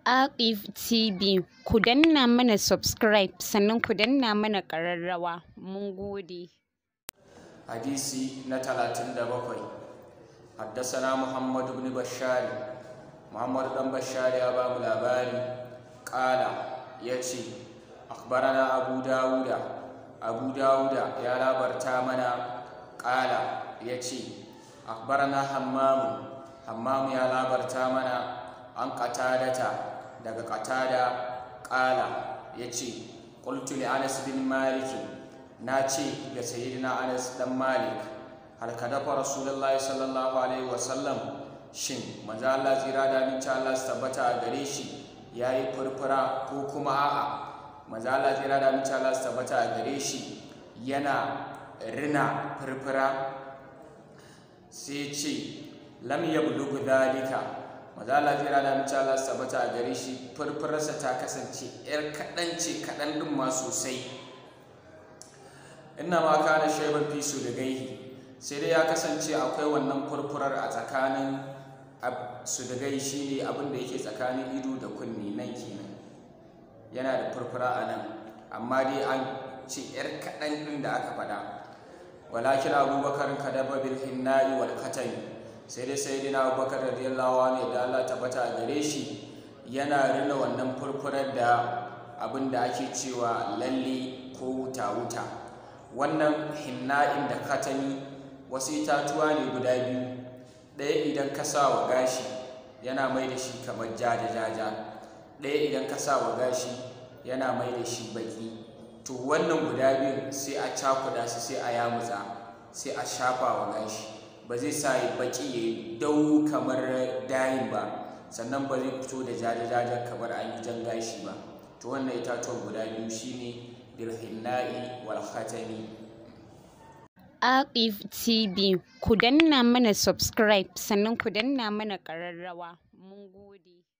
Aqif TV ku danna mana subscribe sannan ku danna mana ƙararrawa mun gode. hadisi na talatin da bakwai haddasana muhammadu bin bashari muhammadu dan bashari ya ba mu labari ƙala ya ce akbarana abu dawuda abu dawuda ya labarta mana ƙala ya ce akbarana hammamu hammamu ya labarta mana an ƙatadata daga ƙatada ƙala ya ce ƙultu li anas bin maliki na ce ga sayyidina anas dan malik hal ka dafa rasulullahi sallallahu alaihi wasallam shin manzo Allah tsira da aminci Allah su tabbata a gare shi yayi furfura ko kuma a'a manzo Allah tsira da aminci Allah su tabbata a gare shi yana rina furfura sai ce lam yablugh dhalika manzo Allah tsira da aminci Allah su tabbata a gare shi furfurarsa ta kasance yar kaɗan ce kaɗan ɗin ma sosai inna ma kana shaiban fi su da gaihi sai dai ya kasance akwai wannan furfurar a tsakanin su da gai shi ne abin da yake tsakanin ido da kunni nan kenan yana da furfura a nan amma dai an ce yar kaɗan ɗin da aka faɗa walakin abubakar kadaba bil hinna'i wal katani sai dai sai dina abubakar radiyallahu anhu da Allah tabbata a gare shi yana rina wannan furfurar da abin da ake cewa lalle ko wuta wuta wannan hinna'in da katani wasu itatuwa ne guda biyu ɗaya idan ka sa wa gashi yana mai da shi kamar jaja-jaja ɗaya idan ka sa wa gashi yana mai da shi baki to wannan guda biyun sai a cakuda su sai a yamutsa sai a shafa wa gashi ba zai sa ya baki ya yi dau kamar dayin ba sannan ba zai fito da jaja-jaja kamar an yi jan gashi ba to wannan itatuwan guda biyu shine bilhinna'i wal khatami Aqif TV ku danna mana subscribe sannan ku danna mana ƙararrawa mun gode.